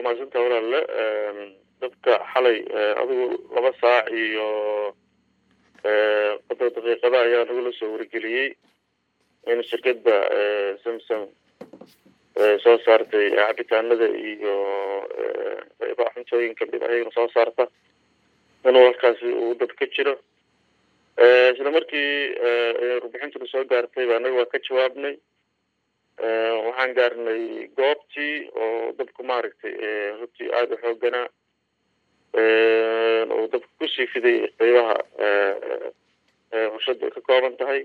waa mahadsanta walaalle dabka xalay adigu laba saac iyo qadar daqiiqada ayaa nagula soo wargeliyey in shirkadda samsung soo saartay cabitaanada iyo qeybaha cuntooyin kamid ayagana soo saarta inuu halkaasi uu dab ka jiro isla markii warbixintuna soo gaartay ba anaga waa ka jawaabnay waxaan gaarnay goobtii oo dabku maaragtay runtii aada u xooganaa oo dabka kusii fiday qeybaha warshadda ay ka kooban tahay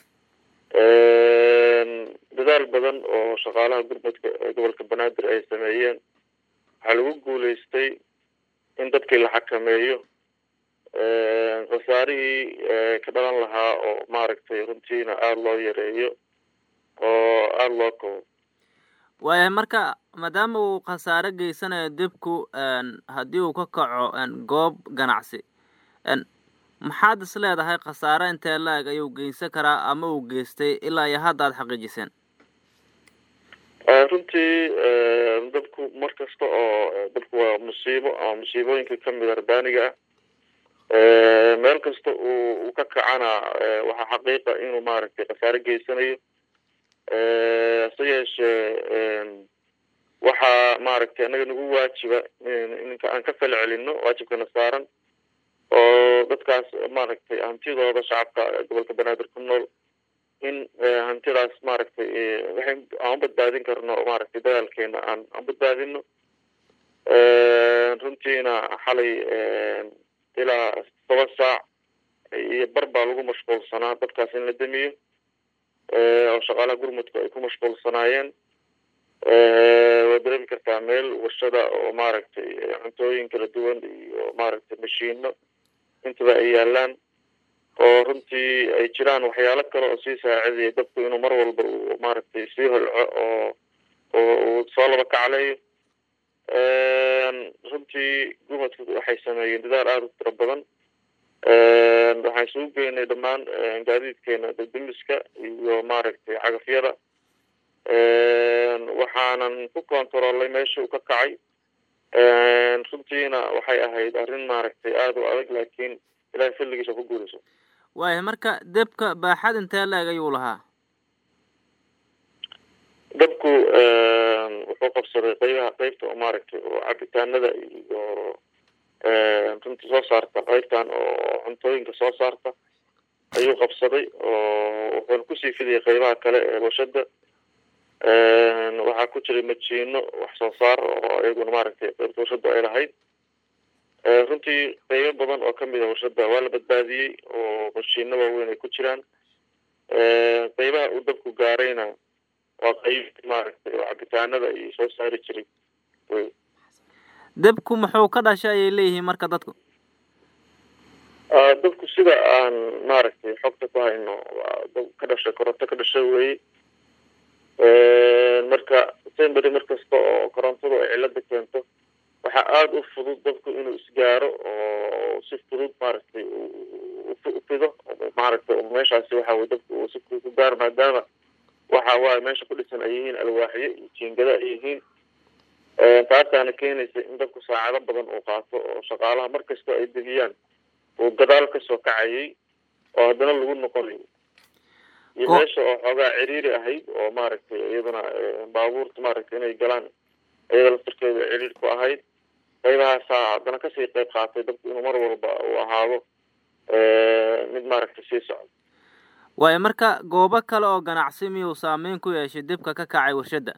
dadaal badan oo shaqaalaha gurmudka gobolka banaadir ay sameeyeen waxaa lagu guuleystay in dadkii la xakameeyo khasaarihii ka dhalan lahaa oo maaragtay runtiina aada loo yareeyo oo aada loo kobo waayahay marka maadaama uu khasaare geysanayo dibku haddii uu ka kaco goob ganacsi maxaad is leedahay khasaare intee la-eg ayuu geysan karaa ama uu geystay ilaa iyo hadda aada xaqiijiseen runtii dabku mar kasta oo dabku waa musiibo ama musiibooyinka kamid arbaaniga ah meel kasta uu uu ka kacana waxaa xaqiiqa inuu maaragtay khasaare geysanayo hase yeeshee waxaa maaragtay annaga nagu waajiba inka aan ka fal celino waajibkana saaran oo dadkaas maaragtay hantidooda shacabka gobolka banaadir ku nool in hantidaas maaragtay waxay aan u badbaadin karno maaragtay dadaalkeena aan aan badbaadino runtiina xalay ilaa toba saac iyo bar baa lagu mashquulsanaa dadkaas in la damiyo oo shaqaalaha gurmudka ay ku mashquulsanaayeen waa dareemi kartaa meel warshada oo maaragtay cuntooyin kala duwan iyo maaragtay mashiino intaba ay yaalaan oo runtii ay jiraan waxyaalo kale oo sii saacidaya dabku inuu mar walba uu maaragtay sii holco oo oo uu soo laba kacleeyo runtii gurmudka waxay sameeyeen dadaal aada u tiro badan waxaan isugu geynay dhammaan gaadiidkeena dadimiska iyo maaragtay cagafyada waxaanan ku kontaroolay meesha uu ka kacay runtiina waxay ahayd arrin maaragtay aada u adag laakiin ilahay filligiisa ku guulayso waayahay marka debka baaxad intee la-eg ayuu lahaa dabku wuxuu qabsaday qeybaha qeybta oo maaragtay oo cabitaanada iyo runtii soo saarta qeybtan oo cuntooyinka soo saarta ayuu qabsaday oo wuxuuna kusii fidayay qeybaha kale ee warshada waxaa ku jiray majiino wax soo saar oo iyaguna maaragtay qeybta warshada ay lahayd runtii qeybo badan oo kamid a warshada waa la badbaadiyey oo mashiino waaweyn ay ku jiraan qeybaha uu dabku gaarayna waa qeyb maaragtay oo cabitaanada iyo soo saari jiray wey debku muxuu ka dhashay ayay leeyihiin marka dadku dabku sida aan maaragtay xogta ku hayno waa dab ka dhashay koronto ka dhashay weye marka sembery mar kasta oo korontadu ay cilada keento waxaa aada u fudud dabku inuu isgaaro oo si fudud maaragtay ufido maaragtay meeshaasi waxa weye dabku uu si fudud ku gaaro maadaama waxa waaye meesha ku dhisan ay yihiin alwaaxyo iyo jiingada ay yihiin taasaana keenaysa in dabku saacado badan uu qaato oo shaqaalaha mar kasta ay degiyaan uu gadaal kasoo kacayay oo haddana lagu noqonayo iyo meesha oo xoogaa ciriiri ahayd oo maaragtay iyaduna baabuurta maaragtay inay galaan iyada laftirkeeda ciriir ku ahayd qeybahaasaa haddana kasii qeyb qaatay dabku inuu mar walba uu ahaado mid maaragtay sii socdo waayo marka goobo kale oo ganacsi miyuu saameyn ku yeeshay dibka ka kacay warshadda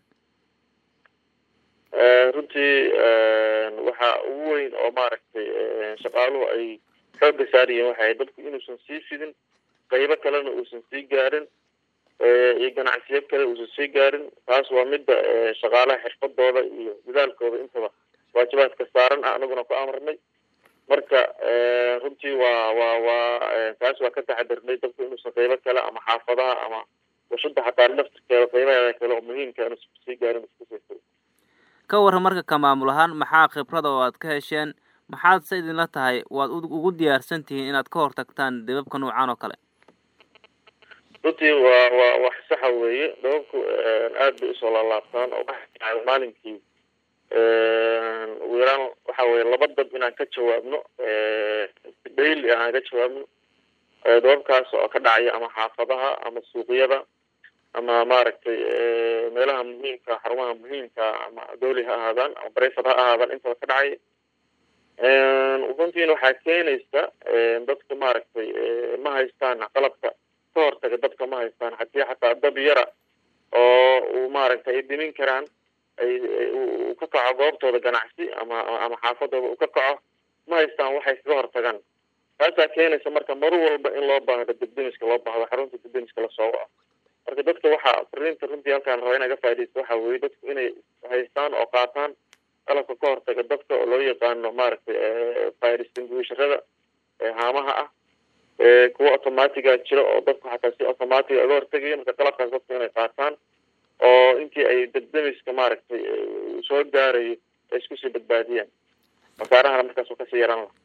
runtii waxaa ugu weyn oo maaragtay shaqaaluhu ay xoogga saarayeen waxay dadku inuusan sii fidin qeybo kalena uusan sii gaarin iyo ganacsiyo kale uusan sii gaarin taas waa midda shaqaalaha xirfadooda iyo dadaalkooda intaba waajibaadka saaran ah anaguna ku amarnay marka runtii waa waa waa taas waa ka taxadirnay dadku inuusan qeybo kale ama xaafadaha ama warshada xataa laftirkeeda qeybaheeda kale oo muhiimka inuusan sii gaarin iskusii ka warran marka ka maamul ahaan maxaa khibrada oo aad ka hesheen maxaad se idinla tahay waad ugu diyaarsan tihiin inaad ka hortagtaan debabka noocan oo kale runtii waa waa wax saxa weeye dababku aad bay usoo laalaabtaan oo maalinkii ugu yaraan waxa weye laba dab inaan ka jawaabno daily aan ka jawaabno dababkaas oo ka dhacaya ama xaafadaha ama suuqyada ama maaragtay meelaha muhiimka xarumaha muhiimka ama dowli ha ahaadaan ama brefad ha ahaadaan intaba ka dhacaya runtiina waxaa keenaysa dadka maaragtay ma haystaan qalabka ka hortaga dadka ma haystaan hadii xataa dab yara oo uu maaragtay ay dimin karaan ay uu ka kaco goobtooda ganacsi ama ama xaafadooda uu ka kaco ma haystaan waxay kaga hortagaan taasaa keenaysa marka mar walba in loo baahdo debdemiska loo baahdo xarunta debdemiska lasoo waco marka dadka waxaa fariinta runtii halkaan raba inaga faa'idaysto waxa weeye dadku inay haystaan oo qaataan qalabka ka hortaga dadka oo loo yaqaano maaragtay fire extinguisherada haamaha ah kuwa automatiga jira oo dadku xataa si automatiga uga hortagaya marka qalabkaas dadku inay qaataan oo intii ay debdemiska maaragtay soo gaarayo ay isku sii badbaadiyaan wasaarahana markaas uu kasii yaran laha